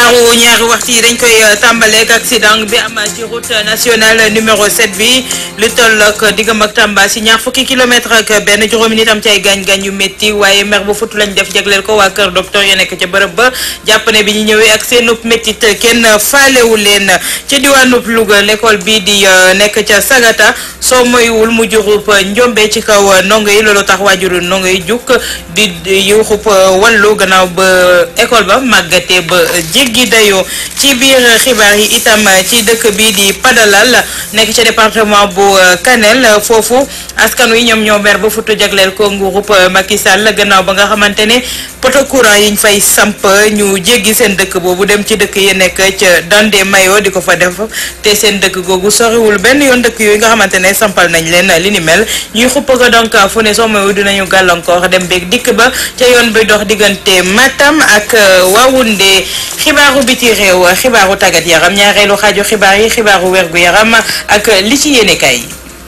xibaaru ñaari waxtu yi dañ koy tàmbaleeg accident bi am ci route nationale numéro 7 bi lu toll ak diggam ak Tamba si ñaar fukki kilomètre ak benn juróomi nit am ci ay gaañ-gaañ yu métti waaye mer bu futu lañ def jagleel ko waa kër docteur ya nekk ca bërëb ba jàpp ne bi ñu ñëwee ak seenub méttit kenn faalewu leen ca diwaanub Louga l'école bi di nekk ca Sagata soo moywul mu jurub njombe ci kaw ndongo yi loolu tax waajuru ndongo yi juk di yuuxub wàllu gannaaw ba école ba màggatee ba jéggi dayoo ci biir xibaar yi itam ci dëkk bi di Padalal nekk ca département bu Kanel foofu askan wi ñoom ñoo mer ba futu jagleel ko nguurub Macky Sall gannaaw ba nga xamante ne poto courant yiñ fay samp ñu jéggi seen dëkk boobu dem ci dëkk yi nekk ca Dande Mayo di ko fa def te seen dëkk googu soriwul benn yoon dëkk yooyu nga xamante ne sampal nañ leen li ni mel ñuy xupp ko donc fu ne soo moywu dinañu gàllankoor dem beeg dikk ba ca yoon bi dox diggante Matam ak Waoundé xibaaru biti réew xibaaru tàggat yaram ñaareelu xaaju xibaar yi xibaaru wergu yaram ak li ci yéene kay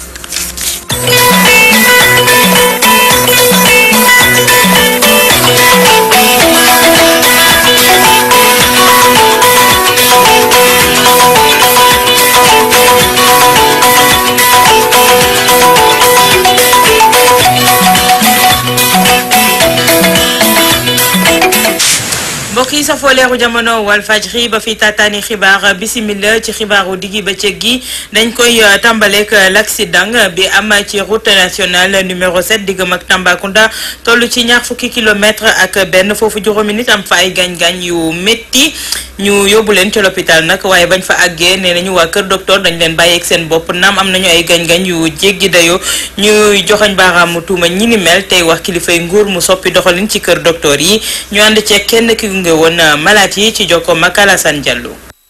mbokk yi safoo leeru jamono Walfadjri ba fi taataani xibaar bisimila ci xibaaru diggi bëccëg gi dañ koy tàmbaleek l'accident bi am ci route nationale numéro 7 diggam ak Tambacounda toll ci ñaar fukki kilomètre ak benn foofu juróomi nit am fa ay gaañ-gaañ yu métti ñu yóbbu leen ci l'hôpital nag waaye bañ fa àggee nee nañu waa kër docteur dañ leen bàyyeeg seen bopp naam am nañu ay gaañ-gaañ yu jéggi dayoo ñuy joxoñ baaraamu tuuma ñi ni mel tey wax kilifay nguur mu soppi doxalin ci kër docteur yi ñu ànd ceeg kenn ki nga woon malaat yi ci jokko Makalasan Diallo.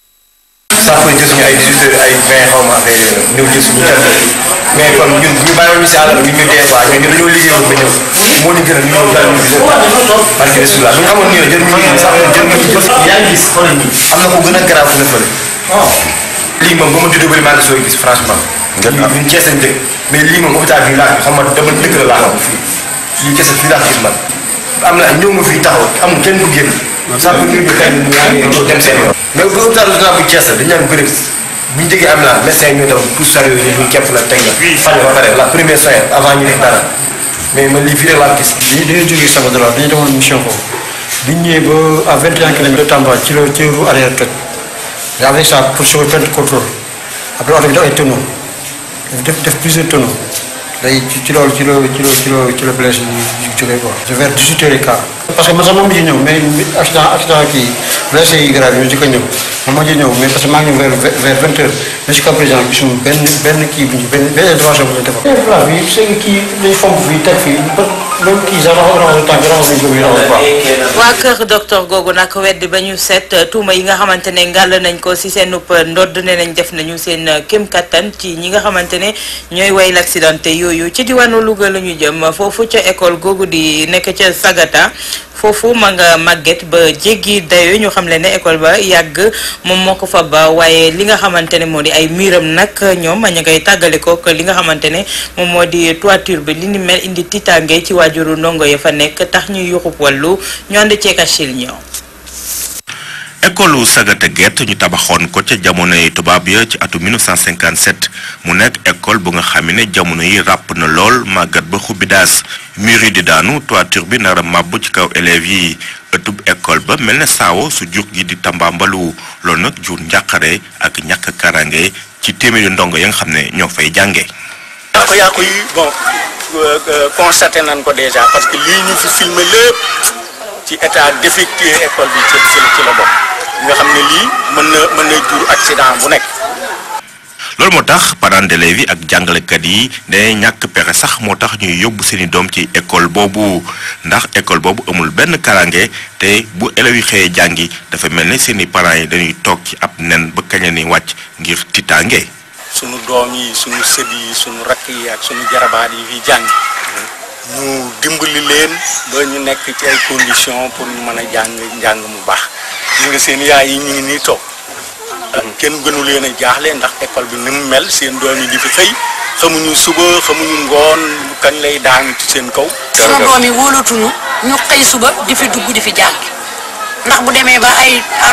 saako jël suñu ay 18 heures ay 20 xaw ma affaire yooyu ñëw jël suñu kër mais kon ñun ñu bàyyiwoon ñu si àll bi ñu dee quoi ñun ñu dañoo liggéeyoon ba ñëw moo ñu gën a ñu ñëw daal ñu gisee parce que bisimilah bu ñu xamoon nii jël ñu liggéey sax jël ñu jël yaa ngi gis xoolal ñi am na ko gën a garaaw fu ne fële lii moom ba ma juddoo bëri maa ngi sooy gis franchement ñun Cees lañ dëkk mais lii moom hôpital bi laa xam ma dama dëkk la laa xam fii fii kese fii laa gis man am na ñëw nga fii taxaw amul kenn ku génn sax bu ñu xëy dem seen yoon mais bu hôpital régional bu Thiès dañu naan bëri bu ñu jógee ambulance médecin yi ñoo dem pour sari yooyu ñu képp la teg la faj ba pare la première soin avant ñu def dara mais man lii fii rek laa gis dañu dañoo jógee Sabodala dañu demoon mission foofu bi ñu ñëwee ba à 21 kilomètres de Tamba ci la ci roue arrière toj et avec ça pour sauver plein de contrôle après oto bi def ay tonneaux def def plusieurs tonneaux day ci ci loolu ci la ci la ci la ci la blessé yi jógee quoi. vers 18 heures et quart. parce que man sax moom mujj ñëw mais accident accident kii blessé yi grave yi ñu ko ñëw man mujj ñëw mais parce que maa ngi ñëw vers vers 20 heures mais jusqu'à présent gisuma benn benn kii bu ñu benn benn intervention bu ñu defal. place bi c'est que kii dañu fomp fii teg fii ba même kii sax raxas raxas tànk raxas nañ ko bi raxas baax. waa kër docteur googu nag weddi ba ñu seet tuuma yi nga xamante ne ngàll nañ ko si seen upp ndodd ne nañ def nañu seen kéem kattan ci ñi nga xamante ne ñooy way l'accidenté yooyu ci diwaanu Louga la ñu jëm foofu ca école googu di nekk ca Sagata foofu ma nga màgget ba jéggi dayo ñu xam le ne école ba yàgg moom moo ko fa ba waaye li nga xamante ne moo di ay miiram nag ñoom ña ngay tàggale ko li nga xamante ne moom moo di toiture bi li ni mel indi tiitaange ci waajuru ndongo ya fa nekk tax ñu yuxub wàllu ñu ànd ceek Achille ñoo école Sagata Gerte ñu tabaxoon ko ca jamonoy tubaab ya ci atum 1957 mu nekk école bu nga xam ne jamono yi ràpp na lool màggat ba xubbi daas mur yi di daanu toiture bi nar a màbb ci kaw élèves yi ëttub école ba mel ne saawo su jur gi di tambaambalu loolu nag jur njàqare ak ñàkk karange ci téeméeri ndongo ya nga xam ne ñoo fay jànge yàqu-yàqu yi bon constaté nañ ko déjà parce que lii ñu fi filmé lépp ci état défectueux école bi ci ci la bokk nga xam ne lii mën na mën na jur accident bu nekk. loolu moo tax parents d'élèves yi ak jàngalekat yi dañuy ñàkk pexe sax moo tax ñuy yóbbu seeni doom ci école boobu ndax école boobu amul benn karange te bu élèves yi xëyee jàngi dafa mel ne seeni parents yi dañuy toog ci ab nen ba kañ la ni wàcc ngir tiitaange. sunu doom yi sunu sët yi sunu rakk yi ak sunu jarabaat yi fi jàng ñu dimbali leen ba ñu nekk ci ay conditions pour ñu mën a jàng njàng mu baax gis nga seen yaay yi ñu ngi nii toog kenn gënu leen a jaaxle ndax école bi ni mu mel seen doom yi di fi xëy xamuñu suba xamuñu ngoon kañ lay daan ci seen kaw. sunu doom yi wóolatuñu ñu xëy suba di fi dugg di fi jàng ndax bu demee ba ay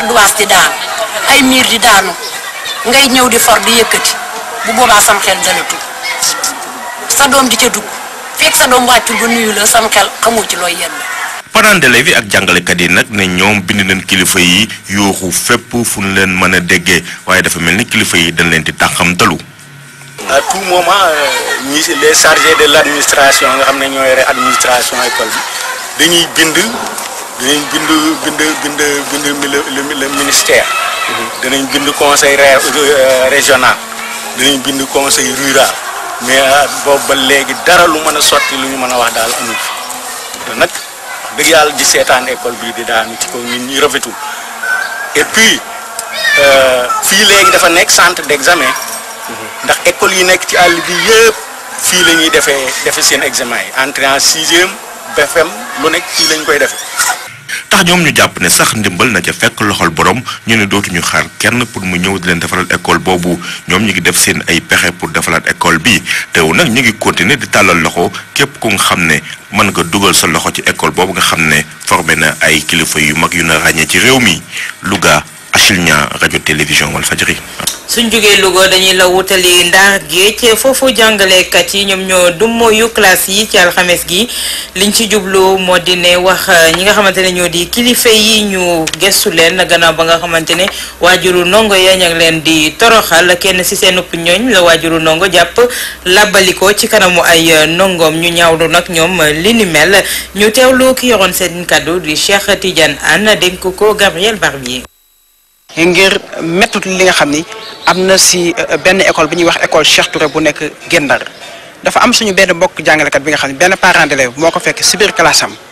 ardoise di daanu ay miir di daanu ngay ñëw di for di yëkkati bu boobaa sam xel dalatu sa doom di ca dugg fekk sa doom wàccul ba nuyu la sam xel xamoo ci looy yenn parents d'élèves yi ak jàngalekat yi nag ne ñoom bind nañ kilifa yi yuuxu fépp fu ñu leen mën a déggee waaye dafa mel ni kilifa yi dañ leen di tàxamtalu à tout moment ñi les chargés de l' administration nga xam ne ñoo yore administration école bi dañuy bind danañ bind bind bind bind le le ministère. danañ bind conseil régional danañ bind conseil rural mais boobu ba léegi dara lu mën a sotti lu ñu mën a wax daal amul fi te nag dëgg yàlla di seetaan école bii di daanu ci kaw ñun ñi rafetul et puis fii léegi dafa nekk centre d' examen. ndax école yi nekk ci àll bi yëpp fii la ñuy defee defe seen examen yi entrée en sixième BFM lu nekk fii lañ koy defee. tax ñoom ñu jàpp ne sax ndimbal na ca fekk loxol borom ñu ne dootuñu xaar kenn pour mu ñëw di leen defaral école boobu ñoom ñu ngi def seen ay pexe pour defaraat école bi teew nag ñu ngi continuer di tàllal loxo képp ku nga xam ne mën nga dugal sa loxo ci école boobu nga xam ne formé na ay kilifa yu mag yu na ràññee ci réew mi Louga Achille Niang rajo télévision Walfadjri suñ jógee Louga dañuy la wutali Ndar Géej foofu jàngalekat yi ñoom ñoo dummoyu classe yi ci alxames gi liñ ci jublu moo di ne wax ñi nga xamante ne ñoo di kilifa yi ñu gestu leen gannaaw ba nga xamante ne waajuru ndongo ya ña ngi leen di toroxal kenn si seen upp ñooñ la waajuru ndongo jàpp làbbaliko ci kanamu ay ndongoom ñu ñaawlu nag ñoom li ni mel ñu teewlu ki yoroon seen kàddu di Cheikh Tidiane Anne dénk ko Gabriel Barbier. ngir méttut li nga xam ni am na si benn école bi ñuy wax école Cheikh Touré bu nekk Gendar dafa am suñu benn mbokk jàngalekat bi nga xam ne benn parent d'élève moo ko fekk si biir classe am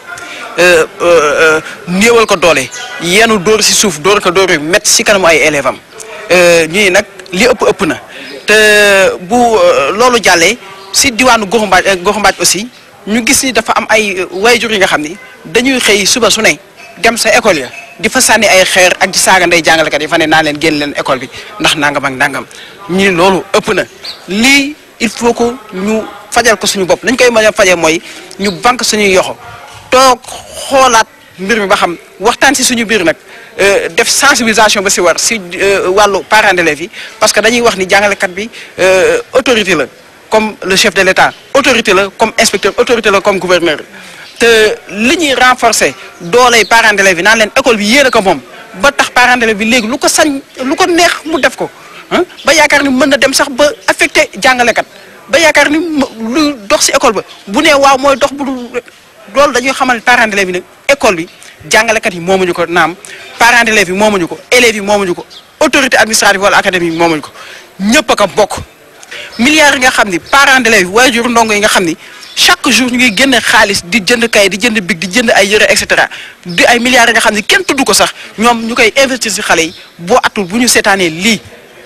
néewal ko doole yenu dóor si suuf dóor ko dóor yu métti si kanamu ay élèves am ñu ni nag li ëpp ëpp na te bu loolu jàllee si diwaanu Goxu Mbaaj Goxu Mbaaj aussi ñu gis ni dafa am ay wayjur yi nga xam ni dañuy xëy suba su ne dem sa école ya di fa sànni ay xeer ak di saaga ndey jàngalekat yi fa ne naa leen génn leen école bi ndax nangam ak nangam ñi loolu ëpp na lii il faut que ñu fajal ko suñu bopp nañ koy mën a fajee mooy ñu banque suñuy yoxo toog xoolaat mbir mi ba xam waxtaan si suñu biir nag def sensibilisation ba si war si wàllu parents d'élèves yi parce que dañuy wax ni jàngalekat bi autorité la comme le chef de l'État autorité la comme inspecteur autorité la comme gouverneur te li ñuy renforcer dooley parents d'élèves yi naan leen école bi yéen a ko moom ba tax parents d'élèves bi léegi lu ko sañ lu ko neex mu def ko ba yaakaar ni mën na dem sax ba affecté jàngalekat ba yaakaar ni lu dox si école ba bu nee waaw mooy dox bu loolu dañuy xamal parents d'élèves yi ne école bi jàngalekat yi moomuñu ko naam parents d'élèves yi moomuñu ko élèves yi moomuñu ko autorité administrative wala académie yi moomuñu ko ñëpp a ko bokk milliards yi nga xam ni parents d'élèves yi waajur ndongo yi nga xam ni chaque jour ñu ngi génne xaalis di jënd kay di jënd big di jënd ay yëre et cetera di ay milliards yi nga xam ni kenn tudd ko sax ñoom ñu koy investir si xale yi boo atul bu ñu seetaanee lii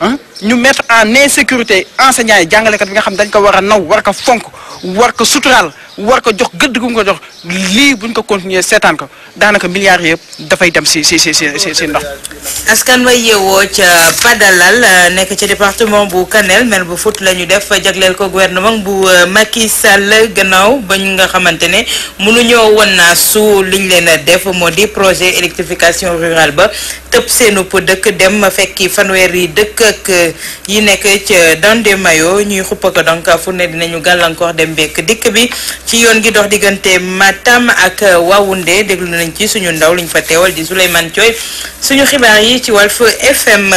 ñu mettre en insécurité enseignants yi jàngalekat bi nga xam dañ ko war a naw war ko fonk war ko suturaal war ko jox gëdd gu mu ko jox lii buñ ko continuer seetaan ko daanaka milliards yëpp dafay dem si si si si si ndox. askan wa yeewoo ca Padalal nekk ci département bu Kanel mel bu fut la ñu def jagleel ko gouvernement bu Macky Sall gannaaw ba ñu nga xamante ne mënuñoo woon naa su liñ leen a def moo di projet électrification rurale ba tëb seenub dëkk dem fekki fanweer yi dëkk ak yi nekk ca Dande Mayo ñuy xuppa ko donc fu ne dinañu gàllankoor dem bekk dikk bi ci yoon gi dox diggante Matam ak Waoundé déglu nañ ci suñu ndaw liñ fa teewal di Souleymane Thioy suñu xibaar yi ci Walf FM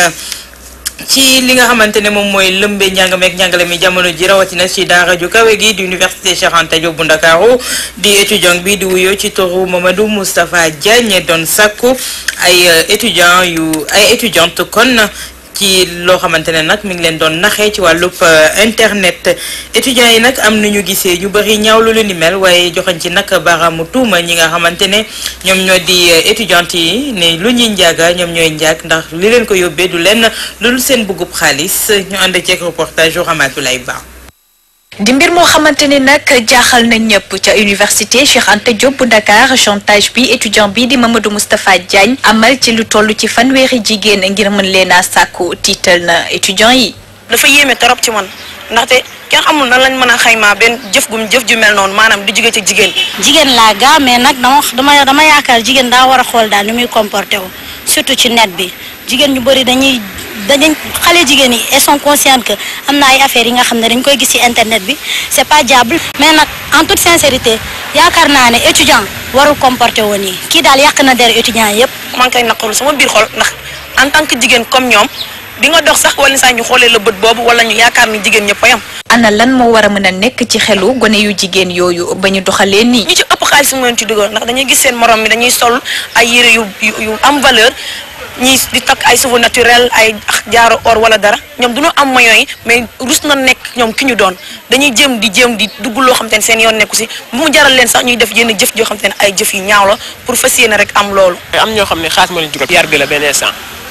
ci li nga xamante ne moom mooy lëmbe njàng meek njàngale mi jamono ji rawatina ci daara ju kawe gi di université Cheikh Anta Diop bu Ndakaaru di étudiant bi di wuyoo ci turu Mamadou Moustapha Diagne doon sakku ay étudiant yu ay étudiante kon ci loo xamante ne nag mi ngi leen doon naxee ci wàllub internet étudiants yi nag am na ñu gisee ñu bëri ñaawlu lu ni mel waaye joxañ ci nag baaraamu tuuma ñi nga xamante ne ñoom ñoo di étudiante yi ne lu ñuy njaaga ñoom ñooy njaag ndax li leen ko yóbbee du leen lu dul seen bëggub xaalis ñu ànd ceeg reportage yu Ramatoulaye Ba. di mbir moo xamante ni nag jaaxal na ñëpp ca université Cheikh Anta Diop bu Dakar chantage bi étudiant bi di Mamadou Moustapha Diagne amal ci lu toll ci fanweeri jigéen ngir mën leen a sàkku tiital na étudiant yi. dafa yéeme trop ci man ndaxte kenn xamul nan lañ mën a xaymaa benn jëf gum jëf ju mel noonu maanaam di jóge ci jigéen. jigéen laa gaa mais nag dama dama dama yaakaar jigéen daa war a xool daal ni muy comporté wu surtout ci net bi jigéen ñu bëri dañuy dañuy xale jigéen yi elles sont conscientes que am na ay affaires yi nga xam ne dañ koy gis ci internet bi c'est pas diable mais nag en toute sincérité yaakaar naa ne étudiant warul comporter woon yi kii daal yàq na der étudiant yëpp. man kay naqarlu sama biir xol ndax en tant que jigéen comme ñoom di nga dox sax wala saa ñu xoolee la bët boobu wala ñu yaakaar ni jigéen ñëpp a yam ana lan moo war a mën a nekk ci xelu gone yu jigéen yooyu ba ñu doxalee nii. ñi ci ëpp xaalis mu leen ci dugal ndax dañuy gis seen morom mi dañuy sol ay yére yu yu yu am valeur ñii di takk ay cheveux naturel ay jaaro or wala dara ñoom du ñu am moyens yi mais rus na nekk ñoom ki ñu doon dañuy jéem di jéem di dugg loo xam te ne seen yoon nekku si bu mu jaral leen sax ñuy def yenn jëf joo xam te ne ay jëf yu ñaaw la pour fas yéene rek am loolu. am ñoo xam ne xaalis moo leen jugal yar bi la benn instant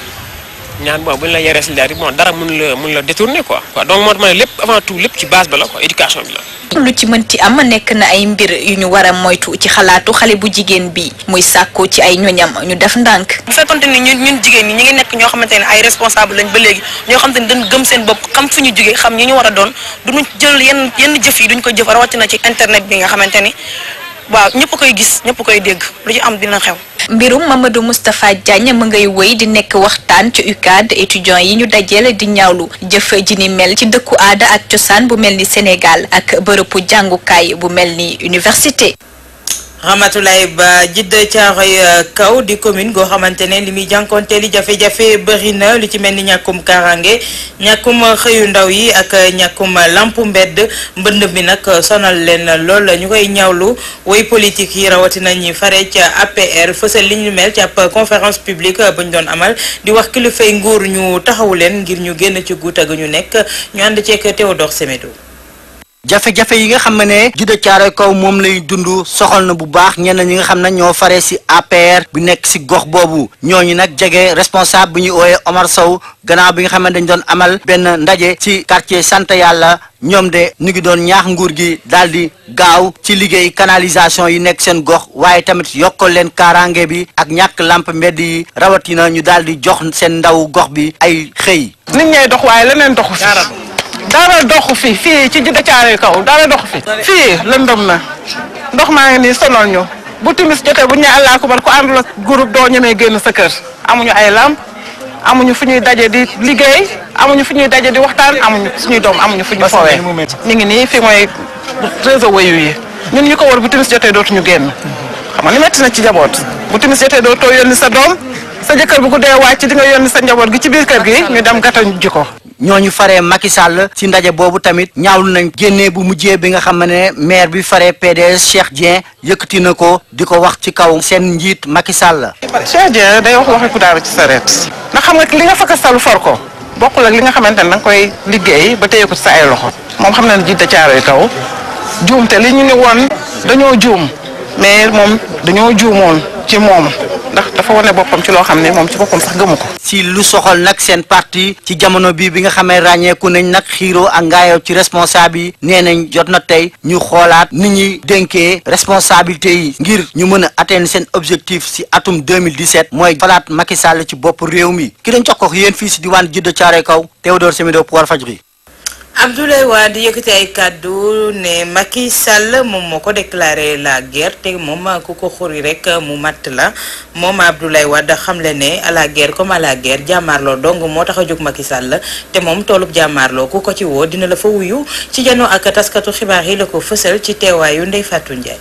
ñaan bon bu ñu la yaree si leer bon dara mun la mun la détourner quoi quoi donc moo tax ma ne lépp avant tout lépp ci base ba la quoi éducation bi la. lu ci mënti am nekk na ay mbir yu ñu war a moytu ci xalaatu xale bu jigéen bi muy sàkku ci ay ñoñam ñu def ndànk. bu fekkonte ni ñun ñun jigéen ñi ñu ngi nekk ñoo xamante ne ay responsable lañ ba léegi ñoo xamante ni dañ gëm seen bopp xam fu ñu jugee xam ñi ñu war a doon duñu jël yenn yenn jëf yi duñ ko jëf rawatina ci internet bi nga xamante ni waaw ñëpp koy gis ñëpp koy dégg lu ci am dina xew. mbirum Mamadou Moustapha Diagne mu ngay wéy di nekk waxtaan ci UCAD étudiants yi ñu dajale di ñaawlu jëf ji ni mel ci dëkku aada ak cosaan bu mel ni Sénégal ak bërëbu jàngukaay bu mel ni université. Ramatoulaye Ba Jidda Caaroy kaw di commune goo xamante ne li muy jànkoonteeli jafe-jafe bëri na lu ci mel ni ñàkkum kaaraange ñàkkum xëyu ndaw yi ak ñàkkum lampu mbedd mbënd mi nag sonal leen lool ñu koy ñaawlu woy politique yi rawatina ñi fare ca APR fësal li ñu mel ci ab conférence publique bu ñu doon amal di wax kilifay nguur ñu taxawu leen ngir ñu génn ci guuta gu ñu nekk ñu ànd ceeg Théodore Semedo. jafe-jafe yi nga xam ne Jidda Caaroy kaw moom lay dund soxal na bu baax ñenn ñi nga xam ne ñoo fare ci APR bi nekk ci gox boobu ñooñu nag jege responsable bu ñuy ooyee Omar Sow gannaaw bi nga xam ne dañ doon amal benn ndaje ci quartier sant yàlla ñoom de ñu ngi doon ñaax nguur gi daal di gaaw ci liggéey canalisation yi nekk seen gox waaye tamit yokkal leen kaaraange bi ak ñàkk lamp mbedd yi rawatina ñu daal di jox seen ndaw gox bi ay xëy. nit ñay dox waaye leneen doxu fi dara doxu fi fii ci Jidda Caaroy kaw dara doxu fi fii lëndëm na ndox maa ngi nii sonal ñu bu timis jotee bu ñu nee allah kubar ku àndul ak groupe doo ñemee génn sa kër amuñu ay lamp amuñu fu ñuy daje di liggéey amuñu fu ñuy daje di waxtaan amuñu suñuy doom amuñu fu ñu foowee ñu ngi nii fii mooy réseau wayu yi ñun ñu ko war bu timis jotee dootuñu génn xam nga li metti na ci njaboot bu timis jotee dootoo yónni sa doom sa jëkkër bu guddee wàcc di nga yónni sa njaboot gi ci biir kër gi ñu dem gàttañ ji ko ñooñu faree Macky Sall ci ndaje boobu tamit ñaawlu nañ génnee bu mujjee bi nga xam ne maire bi faree PDS Cheikh Dieng yëkkati na ko di ko wax ci kaw seen njiit Macky Sall. Cheikh Dieng day wax waxi ku daaru ci sareet ndax xam nga li nga fakka salu for ko bokkul ak li nga xamante ne da nga koy liggéey ba téye ko ci sa ay loxo moom xam na ne Jidda Caaroy kaw juum te li ñu ne woon dañoo juum mais moom dañoo juumoon ci moom ndax dafa wane boppam ci loo xam ne moom ci boppam sax gëmu ko. si lu soxal nag seen parti ci jamono bi bi nga xamee ràññeeku nañ nag xiiroo ak ngaayoo ci responsable yi nee nañ jot na tey ñu xoolaat ni ñuy dénkee responsabilité yi ngir ñu mën a atteindre seen objectif si atum 2017 mooy falaat Macky Sall ci bopp réew mi ki dañ jox ko yéen fii si diwaan Jidda Caaroy kaw Théodore Semedo pour Walfadjri Abdoulaye Wade yëkkati ay kàddu ne Macky Sall moom moo ko déclaré la guerre te moom ku ko xuri rek mu matt la moom Abdoulaye Wade xamle ne à la guerre comme à la guerre jàmmaarloo dong moo tax a jóg Macky Sall te moom toolub jàmmaarloo ku ko ci woo dina la fa wuyu ci janoo ak taskatu xibaar yi la ko fësal ci teewaayu Ndeye Fatou Ndiaye.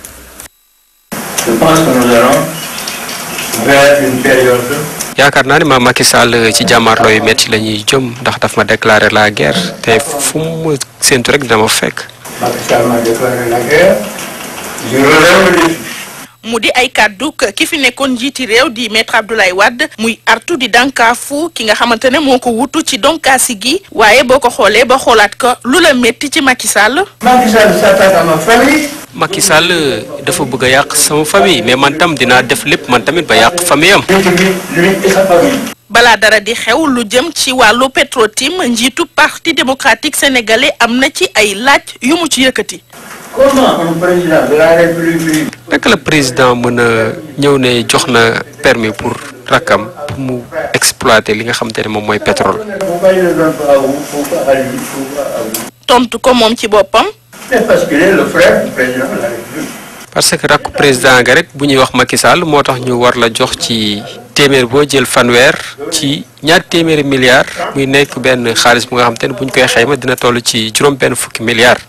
Je pense que nous allons vers une période yaakaar naa ne ma Macky Sall ci jàmmaarloo yu métti la ñuy jëm ndax daf ma déclaré la guerre te fu mu séntu rek dina ma fekk. Macky Sall m'a déclaré la guerre. Je relève le défi. mu di ay kàddu ki fi nekkoon njiiti réew di maître Abdoulaye Wade muy artu di dankaafu ki nga xamante ne moo ko wutu ci donkaasi gi waaye boo ko xoolee ba xoolaat ko lu la métti ci Macky Sall. Macky Sall s'attaque à ma famille. Macky Sall dafa bëgg a yàq sama famille mais man tam dinaa def lépp man tamit ba yàq famille am. Lui et sa famille. balaa dara di xew lu jëm ci wàllu Petrotim njiitu parti démocratique sénégalais am na ci ay laaj yu mu ci yëkkati. Comment un président de la République naka la président mën a ñëw ne jox na permis pour rakkam pour mu exploiter li nga xamante ne moom mooy pétrole. Pourquoi il ne donne pas à vous Pourquoi à lui Pourquoi à vous tontu ko moom ci boppam. C'est parce qu'il est le frère du président de la République. parce que rakku président nga rek bu ñuy wax Macky Sall moo tax ñu war la jox ci téeméer boo jël fanweer ci ñaar téeméeri milliards muy nekk benn xaalis bu nga xam te ne bu ñu koy xayma dina toll ci juróom benn fukki milliards.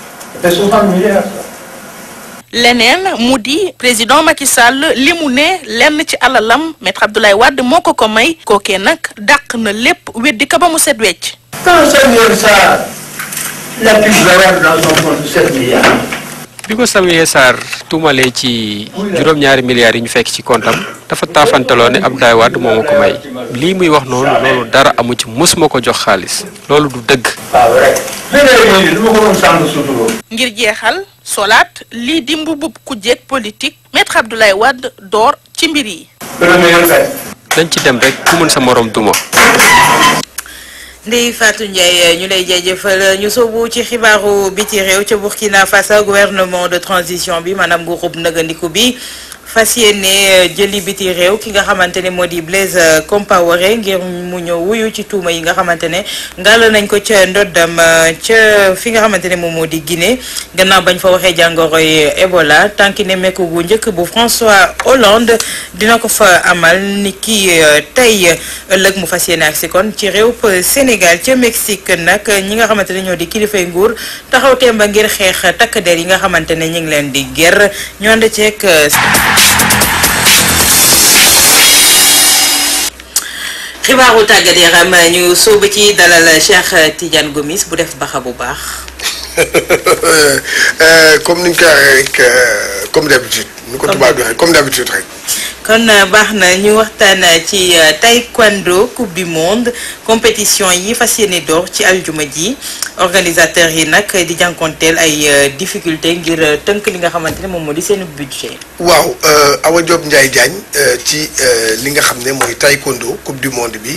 leneen mu di président Macky Sall li mu ne lenn ci alalam maître Abdoulaye Wade moo ko ko may kookee nag dàq na lépp weddi ka ba mu set wecc Quand Samuel Sarr l'a pu voir dans son compte 7 milliards, bi ko Samuel Sarr tuumalee ci juróom-ñaari milliards yi ñu fekk ci kontam dafa taafantaloo ne Abdoulaye Wade moo ma ko may lii muy wax noonu loolu dara amu ci mosuma ko jox xaalis loolu du dëgg. pas vrai. Léeg-léeg yooyu du ma ko doon sàmm surtout. ngir jeexal solaat lii di mbubub ku jeeg politique maître Abdoulaye Wade door ci mbir yi Premier fait. dañ ci dem rek ku mën sa morom duma. Ndeye Fatou Ndiaye ñu lay jaajëfal ñu soobu ci xibaaru biti réew ca Burkina Faso gouvernement de transition bi maanaam groupe nëgandiku bi fas yéene jëli biti réew ki nga xamante ne moo di Blaise Compaoré ngir mu ñëw wuyu ci tuuma yi nga xamante ne ngàll nañ ko ca ndoddam ca fi nga xamante ne moom moo di Guinée gannaaw bañ fa waxee jàngoroy Ebola tànki ne mekk gu njëkk bu François Hollande dina ko fa amal ni ki tey ëllëg mu fas yéene ak si kon ci réew Sénégal ca Mexique nag ñi nga xamante ne ñoo di kilifay nguur taxaw temba ngir xeex takk der yi nga xamante ne ñu ngi leen di ger ñu ànd ceeg xibaaru tàggat yaram ñu sóobu ci dalal Cheikh Tidiane Gomis bu def baxa bu baax. comme ni ñu koy waxee rek comme d'habitude nu ko tubaab di waxee comme d'habitude rek. kon baax na ñu waxtaan ci taekwondo coupe du monde compétition yi fas yéene door ci aljuma ji organisateurs yi nag di jànkonteel ay difficulté ngir tënk li nga xamante ne moom moo di seen budget. waaw Awa Diop Ndiaye Diagne ci li nga xam ne mooy taekwondo coupe du monde bi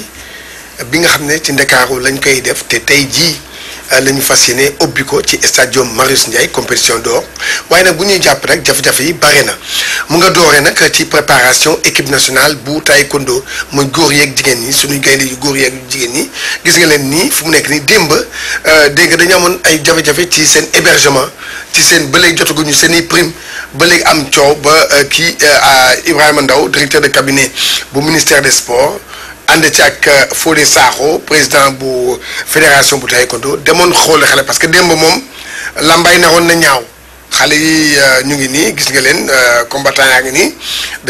bi nga xam ne ci Ndakaaru lañ koy def te tey jii la ñu fas yéene ubbi ko ci stadium Marius Ndiaye compétition d'or waaye nag bu ñuy jàpp rek jafe-jafe yi bare na mu nga dooree nag ci préparation équipe nationale bu taekwondo muy góor yeeg jigéen ñi suñuy gaynde yu góor yeeg jigéen ñi gis nga leen nii fu mu nekk nii démb dégg nga dañu amoon ay jafe-jafe ci seen hébergement ci seen ba léegi jotaguñu seen i prime ba léegi am coow ba kii Ibrahima Ndaw directeur de cabinet bu ministère des sports ànd ci ak Fodé Sakho président bu fédération bu taekwondo demoon xool xale parce que démb moom lambay naroon na ñaaw xale yi ñu ngi nii gis nga leen combattant yaa ngi nii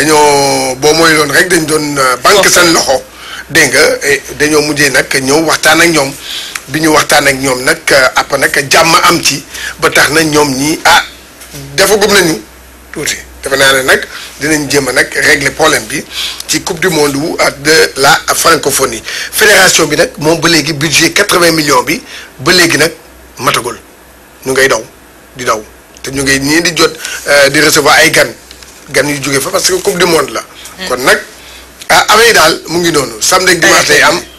dañoo boo mooy loon rek dañ doon banque seen loxo dégg nga dañoo mujjee nag ñëw waxtaan ak ñoom bi ñu waxtaan ak ñoom nag après nag jàmm am ci ba tax na ñoom ñii ah defagum nañu tuuti defe naa ne nag dinañ jéem a nag régler problème bi ci coupe du monde wu de la francophonie fédération bi nag moom ba léegi budget quatre-vingts millions bi ba léegi nag matagul ñu ngay daw di daw te ñu ngay nii di jot di recevoir ay gan gan yu jóge fa parce que coupe du monde la. kon nag ah amee daal mu ngi noonu samedi ak dimanche lay am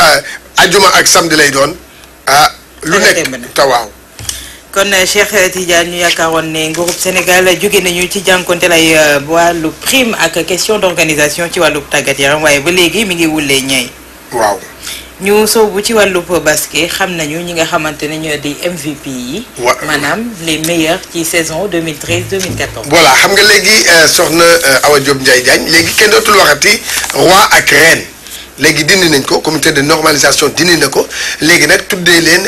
ajjuma ak samedi lay doon ah. lu nekk tawaaw. kon Cheikh Tidiane ñu yaakaaroon ne groupe Sénégal jóge nañu ci jànkonteel ay wàllu prime ak question d'organisation ci wàllu tàggat yaram waaye ba léegi mi ngi wulee ñay waaw. ñu soobu ci wàllu basket xam nañu ñi nga xamante ne ñoo di MVP yi. wa maanaam les meilleurs ci saison 2013 2014. voilà xam nga léegi soxna Awa Diop Ndiaye Diagne léegi kenn dootul waxati roi ak reine léegi dindi nañ ko comité de normalisation dindi na ko léegi nag tuddee leen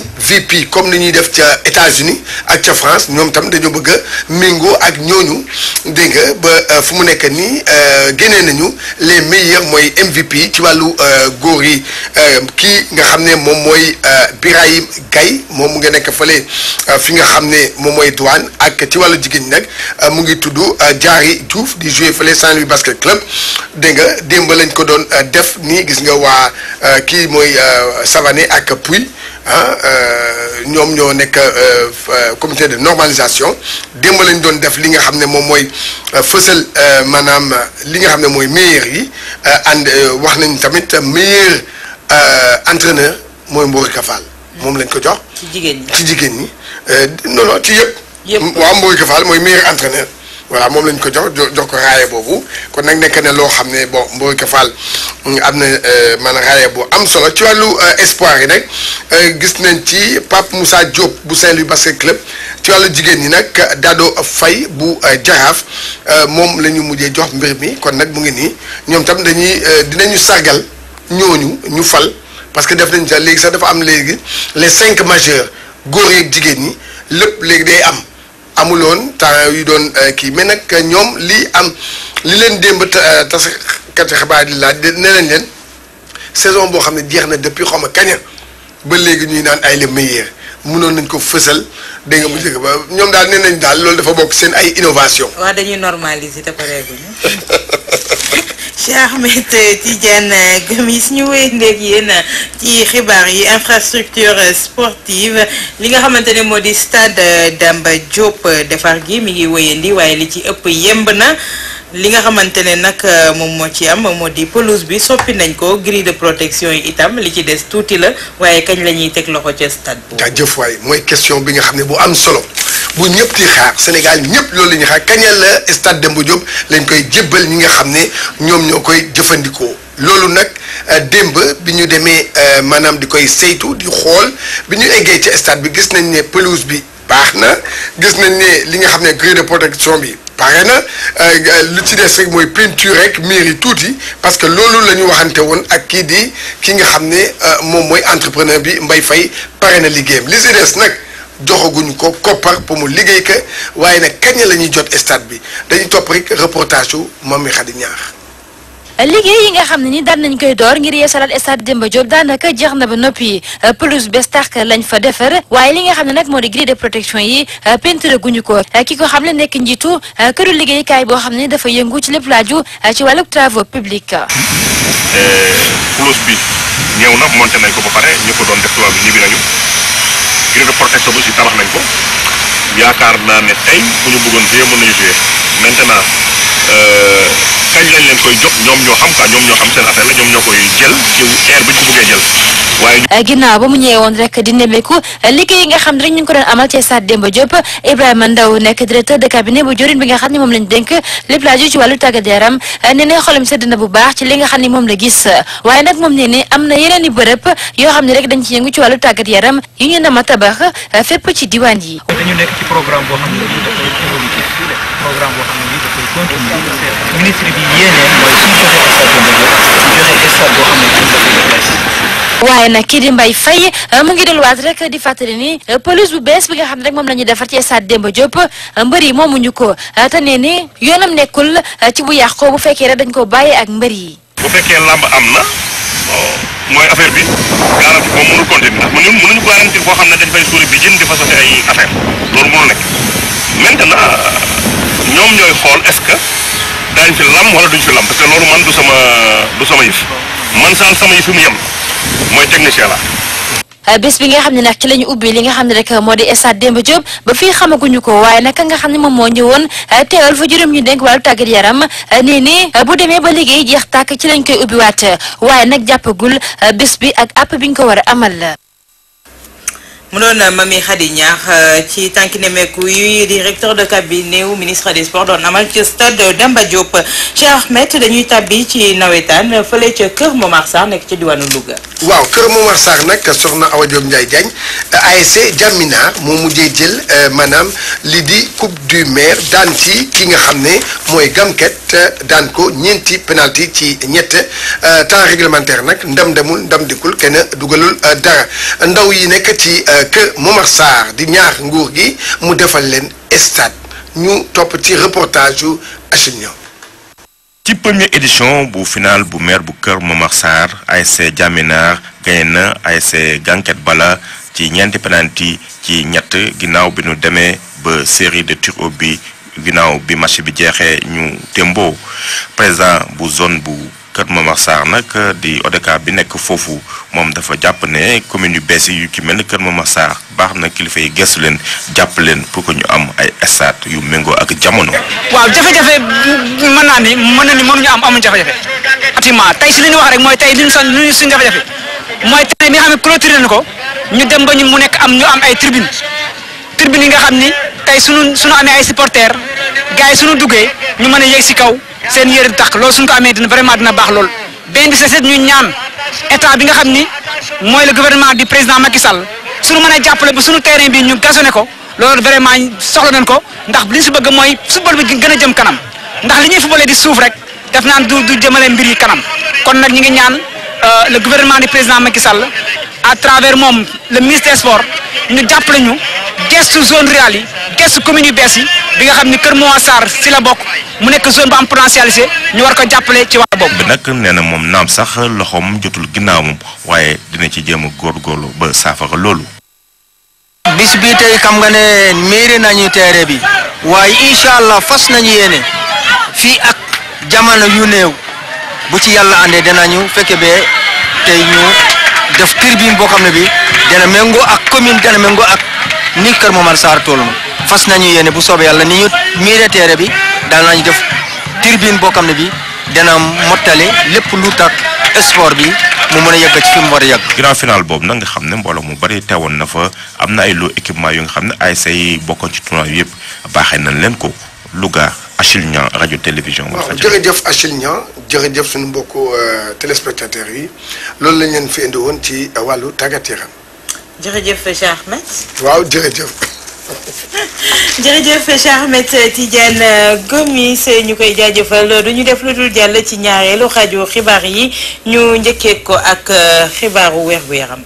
MVP comme ni ñuy def ca États-Unis ak ca France ñoom tam dañoo bëgg a méngoo ak ñooñu dégg nga ba fu mu nekk nii génnee nañu les meilleurs mooy MVP ci wàllu góor yi kii nga xam ne moom mooy Birahim Gaye moom mu nga nekk fële fi nga xam ne moom mooy douane ak ci wàllu jigéen ñi nag mu ngi tudd Diary Diouf di jouer fële Saint-Louis basket club dégg nga démb lañ ko doon def nii gis nga waa kii mooy Savané ak Pouy ah ñoom ñoo nekk comité de normalisation démb lañ doon def li nga xam ne moom mooy fësal maanaam li nga xam ne mooy meilleur yi and wax nañ tamit meilleur entraîneur mooy Mbori Kafal moom lañ ko jox. ci jigéen ñi ci jigéen ñi non non ci yëpp. yëpp waaw Mbori Kafal mooy meilleur entraîneur. voilà moom lañ ko jox jox ko raaya boobu kon nag nekk ne loo xam ne bon Mbori Kafal am na maanaam raaya bu am solo ci wàllu espoir yi nag gis nañ ci Pape Moussa Diop bu Saint-Louis basket club ci wàllu jigéen ñi nag Dado Faye bu Jaraaf moom la ñu mujjee jox mbir mi kon nag mu ngi nii ñoom tam dañuy dinañu sargal ñooñu ñu fal parce que def nañ sax léegi sax dafa am léegi les cinq majeurs góor yeeg jigéen ñi lépp léegi day am amuloon temps yu doon kii mais nag ñoom lii am li leen démb taskati xibaar yi laaj nee nañ leen saison boo xam ne jeex na depuis xaw ma kaña ba léegi ñuy naan ay les meilleurs mënoon nañ ko fësal dégg nga bu njëkk ba ñoom daal nee nañ daal loolu dafa bokk seen ay innovation waaw dañuy normaliser te pareeguñu Cheikh Ahmed Tidiane Gomis ñu wéy ndéeg yéen ci xibaar yi infrastructure sportive li nga xamante ne moo di stade Demba Diop defar gi mi ngi wéyandi waaye li ci ëpp yemb na li nga xamante ne nag moom moo ci am moo di pelouse bi soppi nañ ko grille de protection yi itam li ci des tuuti la waaye kañ la ñuy teg loxo ca stade boobu. jaajëf waay mooy question bi nga xam ne bu am solo bu ñëpp di xaar Sénégal ñëpp loolu la ñuy xaar kañal la stade Demba Diop lañ koy jébbal ñi nga xam ne ñoom ñoo koy jëfandikoo loolu nag démb bi ñu demee maanaam di koy saytu di xool bi ñu eggee ci stade bi gis nañ ne pelouse bi baax na gis nañ ne li nga xam ne grille de protection bi. pare na lu ci des rek mooy peinture rek miir yi tuuti parce que loolu la ñu waxante woon ak kii di ki nga xam ne moom mooy entrepreneur bi Mbaye Faye pare na liggéeyam li ci des nag joxaguñu ko koppar pour mu liggéey ka waaye nag kañ la ñuy jot stade bi dañuy topp rek reportage yu Mami Khady Niakh liggéey yi nga xam ne ni daan nañ koy door ngir yeesalaat stade Demba Diop daanaka jeex na ba noppi pelouse bees tàq lañ fa defar waaye li nga xam ne nag moo di grille de protection yi peinture guñu ko ki ko xam ne nekk njiitu këru liggéeykaay boo xam ne dafa yëngu ci lépp laaju ci wàllu travaux publics. pelouse bi ñëw na monté nañ ko ba pare ñu ko doon def tubaab bi ñibbi nañu grille de protection bi aussi tabax nañ ko yaakaar naa ne tey bu ñu bëggoon jouer mën nañu jouer maintenant. kañ lañ leen koy jox ñoom ñoo xam quoi ñoom ñoo xam seen affaire la ñoom ñoo koy jël ci air bi ñu ko bëggee jël waaye. ginnaaw ba mu ñëwee woon rek di nemmeeku liggéey yi nga xam ne rek ñu ngi ko doon amal ci stade Demba Diop Ibrahima Ndaw nekk directeur de cabinet bu jorin bi nga xam ne moom lañ dénk lépp laaju ci wàllu tàggat yaram nee na xolam sedd na bu baax ci li nga xam ne moom la gis waaye nag moom nee ne am na yeneen i bërëb yoo xam ne rek dañ ci yëngu ci wàllu tàggat yaram yu ñu nama tabax fépp ci diwaan yi. dañu nekk ci programme boo xam ne bii dafay évolutif programme boo xam ne bii dafay continuer ministre bi yéeneen mooy suñu joxe stade Demba Diop ñu joxe stade boo xam ne bii dafay bees. waaye nag kii di Mbaye Faye mu ngi delluwaat rek di fàttali ni pelouse bu bees bi nga xam ne rek moom la ñuy defar ci stade Demba Diop mbër yi moomuñu ko te nee ni yoonam nekkul ci bu yàqoo bu fekkee rek dañ ko bàyyee ak mbër yi. bu fekkee làmb am na mooy affaire bi garanti moom mënul continuer ndax ñun mënuñu garanti foo xam ne dañ fay suuri bi jën di fa sotti ay affaire loolu mënul nekk maintenant ñoom ñooy xool est-ce que daañ fi lam wala duñ fi lam parce que loolu man du sama du sama yëf man saal sama yëf fi mu yem mooy technicien la bés bi nga xam ne nag ci la ñu ubbi li nga xam ne rek moo di stade Demba Diop ba fii xamaguñu ko waaye nag nga xam ne moom moo ñëwoon teewal fa juróom ñu dénk wàllu tàggat yaram nee ni bu demee ba liggéey jeex tàkk ci lañ koy ubbiwaat waaye nag jàppagul bés bi ak app bi ñu ko war a amal. mu doon Mami Khady Niakh ci tànki nemeeku yi directeur de cabinet wu ministre des sports doon amal ci stade Demba Diop Cheikh Ahmed dañuy tàbbi ci nawetaan fële ca Kër Momar Sarr nekk ci diwaanu Louga. waaw Kër Momar Sarr nag soxna Awa Diop Ndiaye Diagne ASC Jamina moo mujjee jël maanaam li di coupe du maire daan ci ki nga xam ne mooy Gamket daan ko ñeenti penalty ci ñett temps réglementaire nag ndam demul ndam dikkul kenn dugalul dara ndaw yi nekk ci. Kër Momar Sarr di ñaax nguur gi mu defal leen stade ñu topp ci reportage yu Achille ci première édition bu final bu maire bu Kër Momar Sarr ASC Jaminar gagné na ASC Ganket Bala ci ñeenti penalty ci ñett ginnaaw bi ñu demee ba série de tirs au but ginnaaw bi match bi jeexee ñu témboo président bu zone bu Kër Momar Sarr nag di ODCAV bi nekk foofu moom dafa jàpp ne commune yu bees yi yu ci mel ni Kër Momar Sarr baax na kilifa yi gëstu leen jàpp leen pour que ñu am ay stade yu méngoo ak jamono. waaw jafe-jafe mën naa ni mën na ni mënuñu am amuñu jafe-jafe effectivement tey si li ñu wax rek mooy tey li ñu son li ñu suñu jafe-jafe mooy tey mi nga xam ne clôturé nañu ko ñu dem ba ñu mu nekk am ñu am ay tribune tribune yi nga xam ni tey suñu suñu amee ay supporters gars yi suñu duggee ñu mën a yéeg si kaw seen yére di tax loolu suñu ko amee dina vraiment dina baax lool benn bi c'est ñu ñaan état bi nga xam ni mooy le gouvernement du président Macky Sall suñu mën a jàppale ba suñu terrain bi ñu gazonné ko loolu vraiment soxla nañ ko ndax li ñu si bëgg mooy football bi gën a jëm kanam ndax li ñuy footballee di suuf rek def naan du du jëmale mbir yi kanam kon nag ñi ngi ñaan le gouvernement du président Macky Sall à travers moom le ministre des sports ñu jàppale ñu gestu zone rurale yi gestu communes yu bees yi bi nga xam ni Kër Moussa Sarr si la bokk mu nekk zone bu am potentialité ñu war ko jàppale ci wàll boobu. bi nag nee na moom naam sax loxoom jotul ginnaawam waaye dina ci jéem a góorgóorlu ba saafara loolu. bis bi tey xam nga ne miiri nañu teere bi waaye incha allah fas nañu yéene fii ak jamono yu néew bu ci yàlla àndee dinañu fekke bee tey ñu def tribune boo xam ne bi dana méngoo ak commune dana méngoo ak ni Kër Momar Sarr toll fas nañu yéene bu soobee yàlla ni ñu miire teere bi daan nañu def tribune boo xam ne bi dana mottali lépp lu tax sport bi mu mën a yegg ci fi mu war a yegg. grand final boobu nag nga xam ne mbooloo mu bari teewoon na fa am na ay loo équipement yu nga xam ne ay say bokkoon ci tournoi yëpp baaxee nañ leen ko Louga Achille Niang rajo télévision. waaw jërëjëf Achille Niang jërëjëf suñu mbokku téléspectateurs yi loolu lañ leen fi indi woon ci wàllu tàggat yaram. jërëjëf Cheikh Ahmed. waaw jërëjëf. jërëjëf Cheikh Ahmed Tidiane Gomis ñu koy jaajëfal du ñu def lu dul jàll ci ñaareelu xaaju xibaar yi ñu njëkkee ko ak xibaaru weer gu yaram.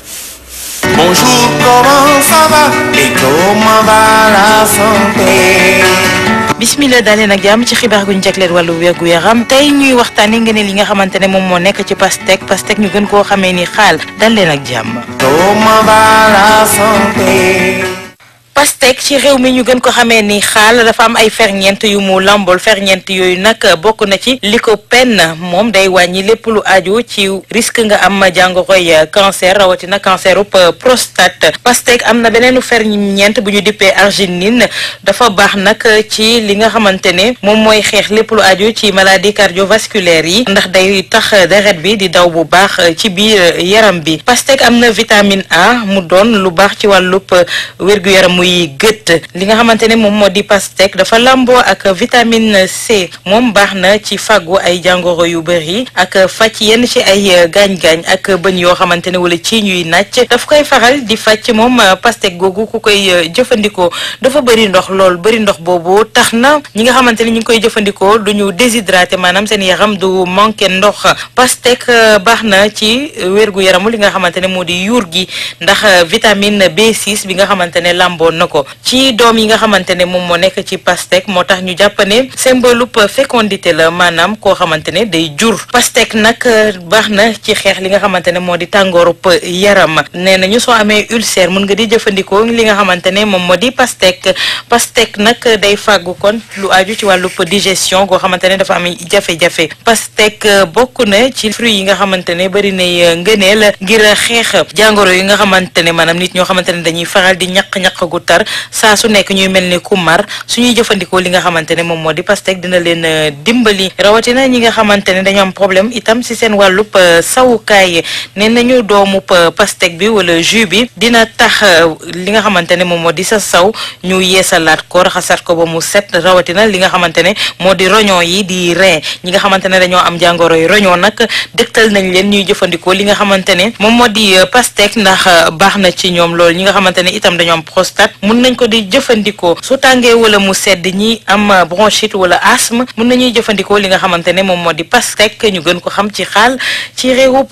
Bonjour, comment ça va et comment va la santé bismillah dalee nag jàmm ci xibaar gu ñu jagleel wàllu wérgu yaram tey ñuy waxtaanee ngeen li nga xamante ne moom moo nekk ci pastèque pastèque ñu gën koo xamee ni xaal dal leen ak jàmm. Comment va la santé pastèque ci réew mi ñu gën ko xamee ni xaal dafa am ay ferñeent yu mu lambol ferñeent yooyu nag bokk na ci lycopène moom day wàññi lépp lu aju ci risque nga am jàngoroy cancer rawatina cancerub prostate pastèque am na beneenu ferñeent bu ñu dippee arginine dafa baax nag ci li nga xamante ne moom mooy xeex lépp lu aju ci maladie cardiovasculaire yi ndax day tax deret bi di daw bu baax ci biir yaram bi pastèque am na vitamine A mu doon lu baax ci wàllub wér-gu-yaram muy gët li nga xamante ne moom moo di pastèque dafa lamboo ak vitamine C moom baax na ci fàggu ay jàngoro yu bëri ak fàcc yenn ci ay gaañ-gaañ ak bëñ yoo xamante ne wala ci ñuy nàcc daf koy faral di fàcc moom pastèque googu ku koy jëfandikoo dafa bëri ndox lool bëri ndox boobu tax na ñi nga xamante ne ñu ngi koy jëfandikoo du ñu déshydraté maanaam seen yaram du manqué ndox pastèque baax na ci wérgu yaramu li nga xamante ne moo di yuur gi ndax vitamine B6 bi nga xamante ne lamboo na ko ci doom yi nga xamante ne moom moo nekk ci pastèque moo tax ñu jàpp ne symbole fécondité la maanaam koo xamante ne day jur pastèque nag baax na ci xeex li nga xamante ne moo di tàngoorub yaram nee na ñu soo amee ulcère mun nga di jëfandikoo li nga xamante ne moom moo di pastèque pastèque nag day fàggu kon lu aju ci wàllub digestion goo xamante ne dafa am jafe-jafe pastèque bokk na ci fruits yi nga xamante ne bari nay ngëneel ngir xeex jàngoro yi nga xamante ne maanaam nit ñoo xamante ne dañuy faral di ñaq-ñaq gu tar saa su nekk ñuy mel ni ku mar suñuy jëfandikoo li nga xamante ne moom moo di pastèque dina leen dimbali rawatina ñi nga xamante ne dañoo am problème itam si seen wàllub sawukaay nee nañu doomu pastèque bi wala jus bi dina tax li nga xamante ne moom moo di sa saw ñu yeesalaat ko raxasaat ko ba mu set rawatina li nga xamante ne moo di roñon yi di rein ñi nga xamante ne dañoo am jàngoro yi roñon nag dëgtal nañ leen ñuy jëfandikoo li nga xamante ne moom moo di pastèque ndax baax na ci ñoom loolu ñi nga xamante ne itam dañoo am prostate mun nañ ko di jëfandikoo su tàngee wala mu sedd ñi am bronchite wala asthme mun nañuy jëfandikoo li nga xamante ne moom moo di pastèque ñu gën ko xam ci xaal ci réewub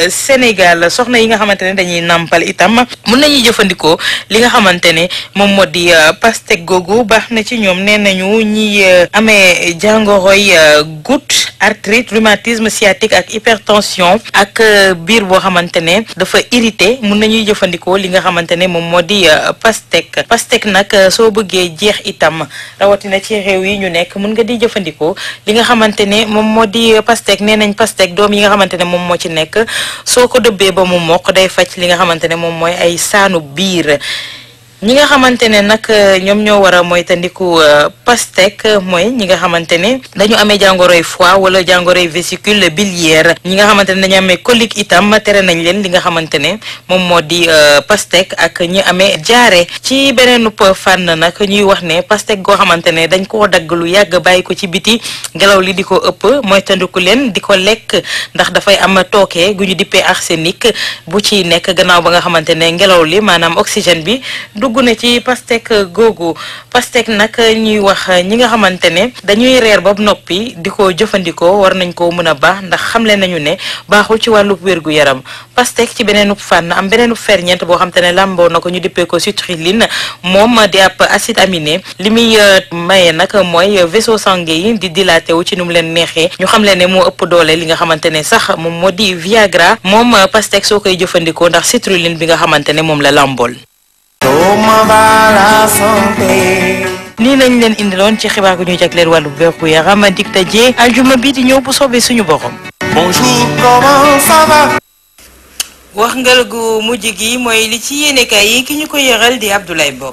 Sénégal soxna yi nga xamante ne dañuy nàmpal itam mun nañuy jëfandikoo li nga xamante ne moom moo di pastèque googu baax na ci ñoom nee nañu ñi amee jàngoroy goutte arthrite rhumatisme sciatique ak hypertension ak biir boo xamante ne dafa irrité mun nañuy jëfandikoo li nga xamante ne moom moo di pastèque pastèque nag soo bëggee jeex itam rawatina ci réew yi ñu nekk mun nga di jëfandikoo li nga xamante ne moom moo di pastèque nee nañ pastèque doom yi nga xamante ne moom moo ci nekk soo ko dëbbee ba mu mokk day faj li nga xamante ne moom mooy ay saanu biir ñi nga xamante ne nag ñoom ñoo war a moytandiku pastèque mooy ñi nga xamante ne dañu amee jàngoroy foie wala jàngoroy vésicule biliaire ñi nga xamante ne dañu amee colique itam tere nañ leen li nga xamante ne moom moo di pastèque ak ñi amee jaare ci beneen fànn nag ñuy wax ne pastèque goo xamante ne dañ koo dagg lu yàgg bàyyi ko ci biti ngelaw li di ko ëpp moytandiku leen di ko lekk ndax dafay am tooke gu ñu dippee arsenic bu ci nekk gannaaw ba nga xamante ne ngelaw li maanaam oxygène bi dugg dugg na ci pastèque googu pastèque nag ñuy wax ñi nga xamante ne dañuy reer ba noppi di ko jëfandikoo war nañ koo mën a baax ndax xamle nañu ne baaxul ci wàllu wérgu yaram pastèque ci beneen fànn am beneen ferñeent boo xam te ne làmboo na ko ñu dippee ko citrulline moom di ab acide aminé li muy maye nag mooy vaisseau sanguin yi di dilaté wu ci nu mu leen neexee ñu xam leen ne moo ëpp doole li nga xamante ne sax moom moo di Viagra moom pastèque soo koy jëfandikoo ndax citrulline bi nga xamante ne moom la làmbool. nii lañ leen indiloon ci xibaar gu ñu jagleel wàllu wérgu yaram dig daje aljuma bi di ñëw bu soobee suñu borom. Bonjour, comment ça va wax ngal gu mujj gi mooy li ci yéenekaay yi ki ñu ko yëral di Abdoulaye Bob.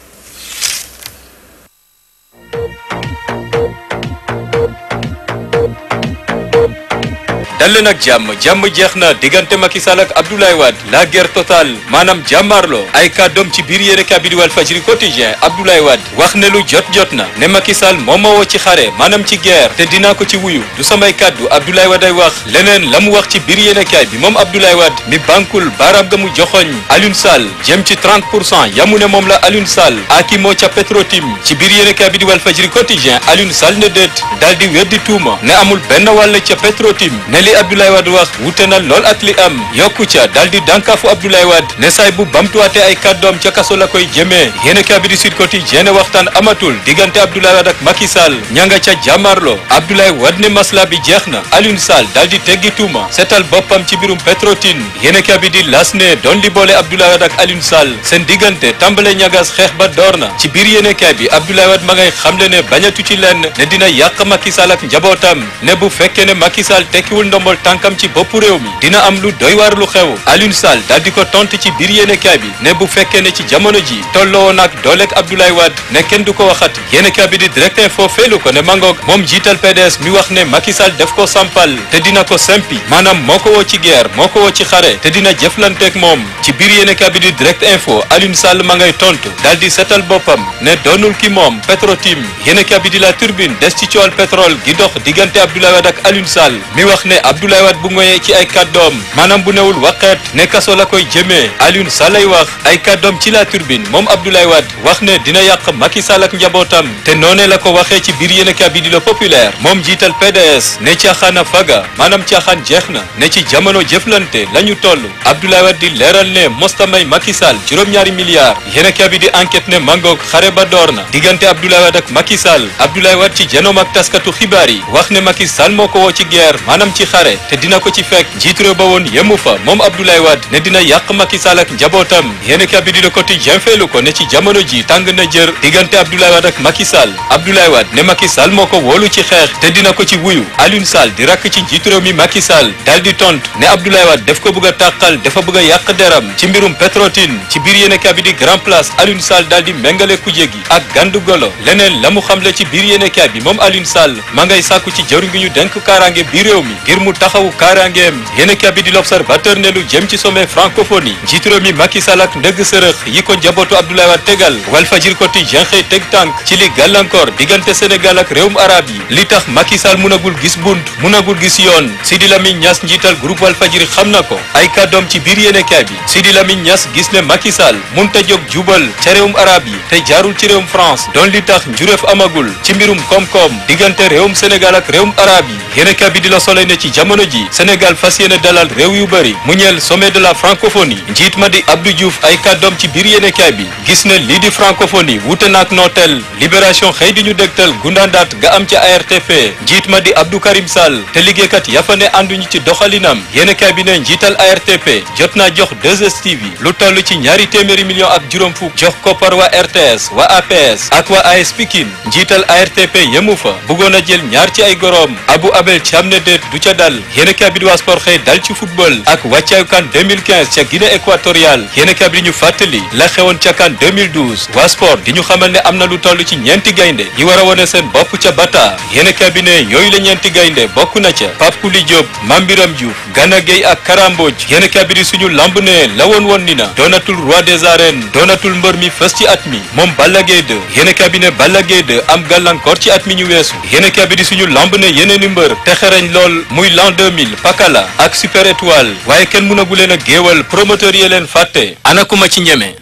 dal leen ak jàmm jàmm jeex na diggante Macky Sall ak Abdoulaye Wade la guerre totale maanaam jàmmaarloo ay kàddoom ci biir yéene kaay bi di Walf Fadjri quotidien Abdoulaye Wade wax ne lu jot jot na ne Macky Sall moom ma woo ci xare maanaam ci guerre te dinaa ko ci wuyu du samay kàddu Abdoulaye Wade ay wax leneen la mu wax ci biir yéene kaay bi moom Abdoulaye Wade mi bankul baaraam ga mu joxoñ Alioune Sall jëm ci 30 pour cent yamu ne moom la Alioune Sall aki moo ca Petrotim ci biir yéene kaay bi di Walf Fadjri quotidien Alioune Sall ne déet daal di weddi tuuma ne amul benn wàll ca Petrotim ne li Abdoulaye Wade wax wute na lool ak li am yokku ca daal di dànkaafu Abdoulaye Wade ne saay bu bamtuwaate ay kàddoom ca kaso la koy jëmee yéene kaa bi di Sud Quotidien waxtaan amatul diggante Abdoulaye Wade ak Macky Sall ña nga ca jàmmarloo Abdoulaye Wade ne masla bi jeex na Alioune Sall daal di teggi tuuma seetal boppam ci birum Petrotin yéene kaa bi di las ne doon li boole Abdoulaye Wade ak Alioune Sall seen diggante tàmbale ñagas xeex ba door na ci biir yéene kaa bi Abdoulaye Wade ma ngay xamle ne bañatu ci lenn ne dina yàq Macky Sall ak njabootam ne bu fekkee ne Macky Sall tekkiwul ndombol tànkam ci bopp réew mi dina am lu doy waar lu xew Alioune Sall daal di ko tontu ci biir yéenekaay bi ne bu fekkee ne ci jamono ji tolloo woon ak dooleeg Abdoulaye Wade ne kenn du ko waxat yéenekaay bi di direct info feelu ko ne mangoog moom jiital PDS mi wax ne Macky Sall def ko sampal te dina ko sempi maanaam moo ko woo ci guerre moo ko woo ci xare te dina jëflanteeg moom ci biir yéenekaay bi di direct info Alioune Sall ma ngay tontu daal di setal boppam ne doonul ki moom Petrotim yéenekaay bi di la turbine des ci coowal pétrole gi dox diggante Abdoulaye Wade ak Alioune Sall mi wax ne Abdoulaye Wade bu ngoyee ci ay kàddoom maanaam bu newul waqeet ne kaso la koy jëmee Alioune Sall ay wax ay kàddoom ci la turbine moom Abdoulaye Wade wax ne dina yàq Macky Sall ak njabootam te noonee la ko waxee ci biir yéenekaay bi di le populaire moom jiital PDS ne caaxaan a faga maanaam caaxaan jeex na ne ci jamono jëflante la ñu toll Abdoulaye Wade di leeral ne mosta may Macky Sall juróom-ñaari milliards yéenekaay bi di enquête ne mangoog xare ba door na diggante Abdoulaye Wade ak Macky Sall Abdoulaye Wade ci janoom ak taskatu xibaar yi wax ne Macky Sall moo ko woo ci guerre maanaam ci xare te dina ko ci fekk njiitu réew ba woon yemu fa moom Abdoulaye Wade ne dina yàq Macky Sall ak njabootam yéenekaay bi di Le Quotidien feelu ko ne ci jamono ji tàng na jër diggante Abdoulaye Wade ak Macky Sall Abdoulaye Wade ne Macky Sall moo ko wóolu ci xeex te dina ko ci wuyu Alioune Sall di rakk ci njiitu réew mi Macky Sall daal di tontu ne Abdoulaye Wade daf ko bëgg a tàqal dafa bëgg a yàq deram ci mbirum Petrotin ci biir yéenekaay bi di Grand Place Alioune Sall daal di méngale kuje gi ak gandu golo leneen la mu xamle ci biir yéenekaay bi moom Alioune Sall ma ngay sàkku ci jëwriñ gi ñu denk kaaraange biir réew mi ngir mu taxawu kaaraangeem yéenekaay bi di l'Observateur ne lu jëm ci sommet francophonie njiitu réew mi Macky Sall ak ndëgg sërëx yi ko njabootu Abdoulaye Wade tegal Walfadjri Quotidien xëy teg tànk ci li gàllankoor diggante Sénégal ak réewum arab yi li tax Macky Sall munagul gis bunt munagul gis yoon Sidi Lamine Niass njiital groupe Walfadjri xam na ko ay kàddoom ci biir yéenekaay bi Sidi Lamine Niass gis ne Macky Sall munta jóg jubal ca réewum arab yi te jaarul ci réewum France doon li tax njuréef amagul ci mbirum koom-koom diggante réewum Sénégal ak réewum arab yi yéenekaay bi di la Soleil ne ci jamono ji Sénégal fas yéene dalal réew yu bëri mu ñeel sommet de la francophonie njiit ma di Abdou Diouf ay kàddoom ci biir yéenekaay bi gis ne lii di francophonie wute naak nooteel libération xëy di ñu dégtal gundaandaat ga am ca ARTP njiit ma di Abdou Karim Sall te liggéeykat yafa ne ànduñu ci doxalinam yéenekaay bi ne njiital ARTP jot naa jox 2STV lu toll ci ñaari téeméeri million ak juróom fukk jox koppar waa RTS waa APS ak waa AS Pikine njiital ARTP yemu fa bëggoon a jël ñaar ci ay goroom Abou Abel Thiam ne déet du ca dal yéenekaay bi di waa sport xëy dal ci football ak wàccaayu kan 2015 ca Guinée équatoriale yéenekaay bi di ñu fàttali la xewoon ca kan 2012 waa sport di ñu xamal ne am na lu toll ci ñeenti gaynde yi war a wone seen bopp ca Bata yéenekaay bi ne yooyu la ñeenti gaynde bokk na ca Pape Kouli Diop Mambiram Diouf Gana Gueye ak Karamboj yéenekaay bi di suñu lamb ne la woon woon ni na doonatul roi des arènes doonatul mbër mi fës ci at mi moom Balla Gaye 2 yéenekaay bi ne Balla Gaye 2 am gàllankoor ci at mi ñu weesu yéenekaay bi di suñu lamb ne yeneeni mbër te xereñ lool muy l'an 2000 Pakala ak Super Étoile waaye kenn mënagu leen a géewal promoteur yi leen fàtte ana kuma ci ñeme